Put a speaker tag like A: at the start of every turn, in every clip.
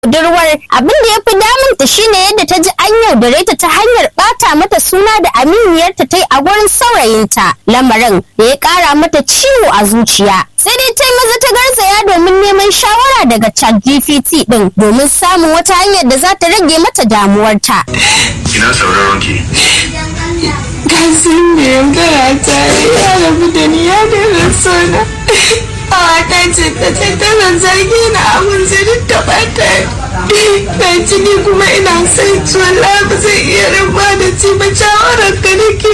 A: budurwar abin da ya fi damunta shine yadda ta ji an yaudare ta ta hanyar bata mata suna da aminiyarta ta yi a gurin saurayinta lamarin da ya kara mata ciwo a zuciya sai dai ta yi maza ta garzaya domin neman shawara daga chat gpt din domin samun wata hanyar da za ta rage mata damuwarta
B: ina sauraron ki
C: kasim da yaudara ta ya rabu da ni ya daina sona a ta ce ta ce tana zargi na abin sai duk ta bata na ciki kuma ina son ci wallahi ba zai iya rabuwa da ci ba shawarar ka nake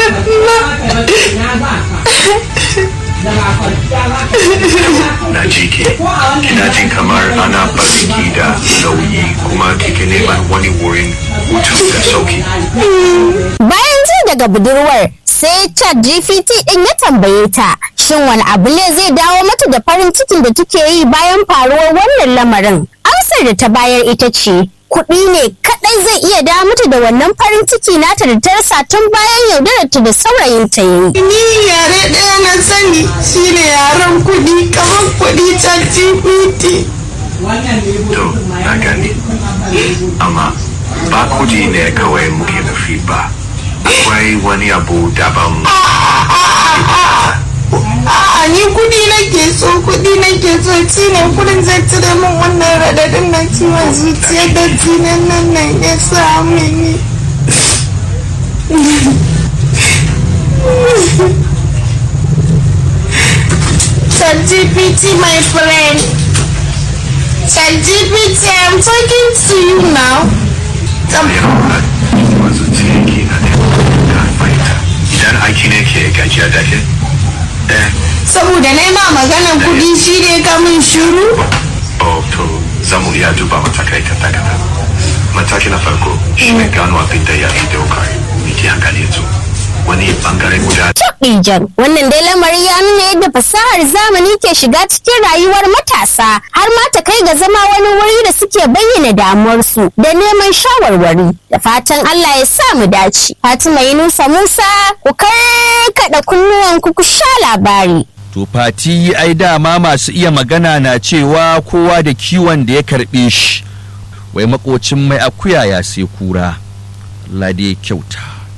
B: na ji ki kina jin kamar ana barin ki da nauyi kuma kike neman wani wurin hutu da sauki
A: bayan ji daga budurwar sai chat gpt din ya tambaye ta shin wani abu ne zai dawo mata da farin cikin da take yi bayan faruwar wannan lamarin amsar da ta bayar ita ce kuɗi ne kaɗai zai iya dawo mata da wannan farin ciki nata da ta rasa tun bayan yaudararta da saurayinta ya yi
C: ni yare ɗaya na sani shine yaren kuɗi kamar kuɗi ta gpt
B: to na gani amma ba kudi ne kawai muke nufi ba akwai wani abu daban
C: A'a ni kudi nake so kudi nake so ci ne kudin zai cire min wannan radadin na ciwon zuciya da jinin nan nan ya sa mini. ChatGPT my friend. ChatGPT I'm talking to you now.
B: yana da wasu ki na da fahimta idan aiki ne ke gajiya da ke eh
C: Saboda na ma maganan kudi shi ne ka min shiru.
B: oh to za mu iya duba matakai ta takata mataki na farko shi ne gano abin da ya fi daukar miki hankali yanzu wani bangare guda
A: Ijan wannan dai lamari ya nuna yadda fasahar zamani ke shiga cikin rayuwar matasa har ma ta kai ga zama wani wuri da suke bayyana damuwarsu da neman shawarwari da fatan Allah ya sa mu dace. Fatima Yunusa Musa ku karkada kunnuwanku ku sha labari.
D: To fati ai dama masu iya magana na cewa kowa da kiwon da ya karɓe shi. Wai makocin mai akuya ya sai kura. Allah dai kyauta.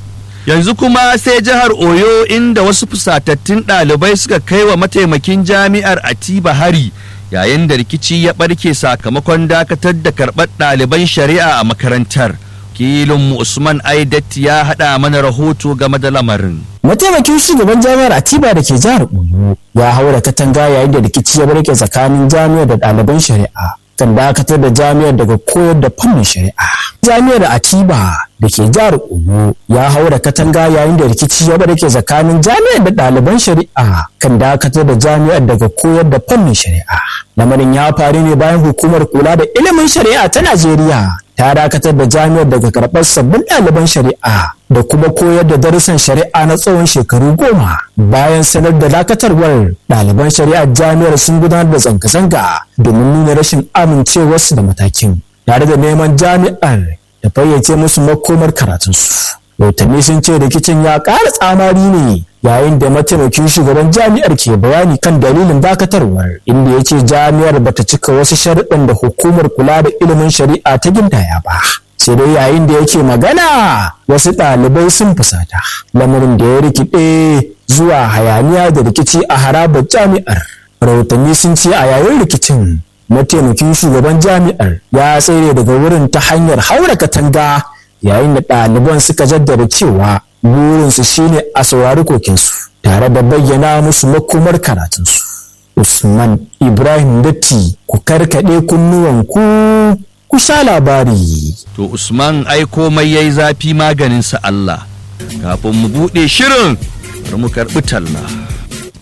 D: Yanzu kuma sai jihar Oyo inda wasu fusatattun ɗalibai suka kai wa mataimakin jami'ar Atiba hari yayin da rikici ya ɓarke sakamakon dakatar da karɓar ɗaliban shari'a a makarantar. Kilinmu Usman Aidat ya haɗa mana rahoto game da lamarin.
E: mataimakin shugaban jami'ar atiba da ke jihar oyo ya haura katanga yayin da rikici ya barke tsakanin jami'ar da ɗaliban shari'a kan dakatar da jami'ar daga koyar da fannin shari'a jami'ar atiba da ke jihar oyo ya haura katanga yayin da rikici ya barke tsakanin jami'ar da ɗaliban shari'a kan dakatar da jami'ar daga koyar da fannin shari'a lamarin ya faru ne bayan hukumar kula da ilimin shari'a ta najeriya ta dakatar da jami'ar daga karɓar sabbin ɗaliban shari'a da kuma koyar da darussan shari'a na tsawon shekaru goma bayan sanar da dakatarwar ɗaliban shari'ar jami'ar sun gudanar da zanga-zanga domin nuna rashin amincewarsu da matakin tare da neman jami'ar da fayyace musu makomar karatunsu rahotanni sun ce rikicin ya ƙara tsamari ne yayin da mataimakin shugaban jami'ar ke bayani kan dalilin dakatarwar inda ya ce jami'ar bata cika wasu sharuɗan da hukumar kula da ilimin shari'a ta gindaya ba sai dai yayin da yake magana wasu ɗalibai sun fusata lamarin da ya rikide zuwa hayaniya da rikici a harabar jami'ar rahotanni sun ce a yayin rikicin mataimakin shugaban jami'ar ya tsere daga wurin ta hanyar haura katanga yayin da ɗaliban suka jaddada cewa burinsu shine a saurari kokinsu tare da bayyana musu makomar karatunsu usman ibrahim datti ku karkaɗe kunnuwanku ku sha labari
D: To Usman ai komai yayi zafi maganinsa Allah. Kafin mu buɗe shirin, bari mu karɓi talla.